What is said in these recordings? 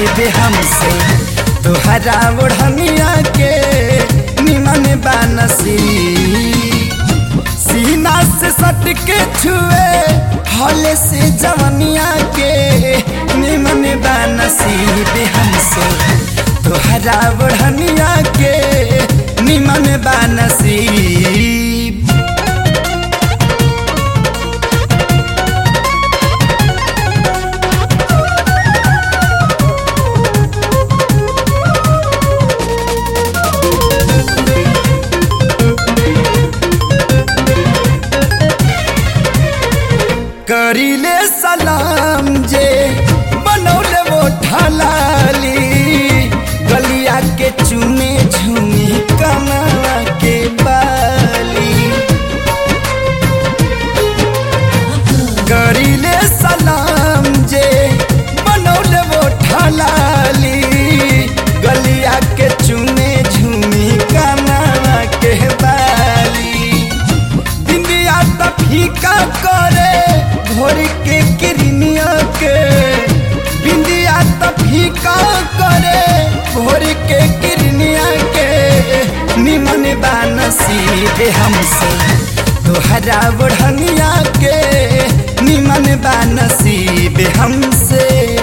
नसीब हमसे तोहरा ओढ़निया के निमन बा नसीब सीना से सट के छुए हौले से जवनिया के निमन बा नसीब हमसे तोहरा ओढ़निया के निमन बा नसीब करीले सलाम जे बनौले वो ढलाली गलिया के चुने झुमी कना के बाली करीले सलाम जे बनौले वो ढलाली गलिया के चुने झुमी कना के बाली बिंदिया त फीका करे भोर के किरनिया के बिंदिया त फीका करे भोर के किरनिया के निमन बा नसीब हमसे तोहरा बढ़निया के निमन बा नसीब हमसे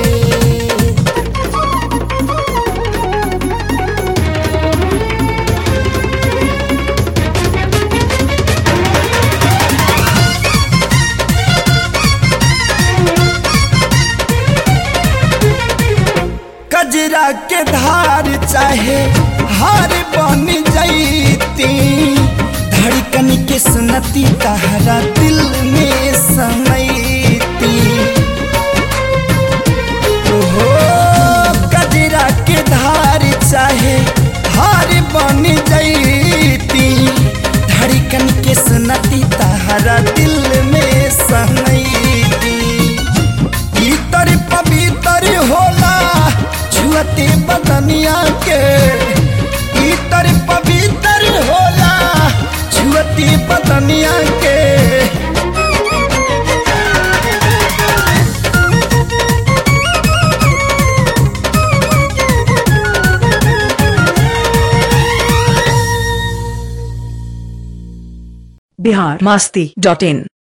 कजरा के धार चाहे हार बन जैती धड़कन के सुनती तहरा दिल में समैती ओहो कजरा के धार चाहे हार बन जैती धड़कन के सुनती तहरा दिल में समैती इतर पवित्र होला छुअते बदनिया के इतर पवित्र होला छुअते बदनिया के बिहार मास्ती डॉट इन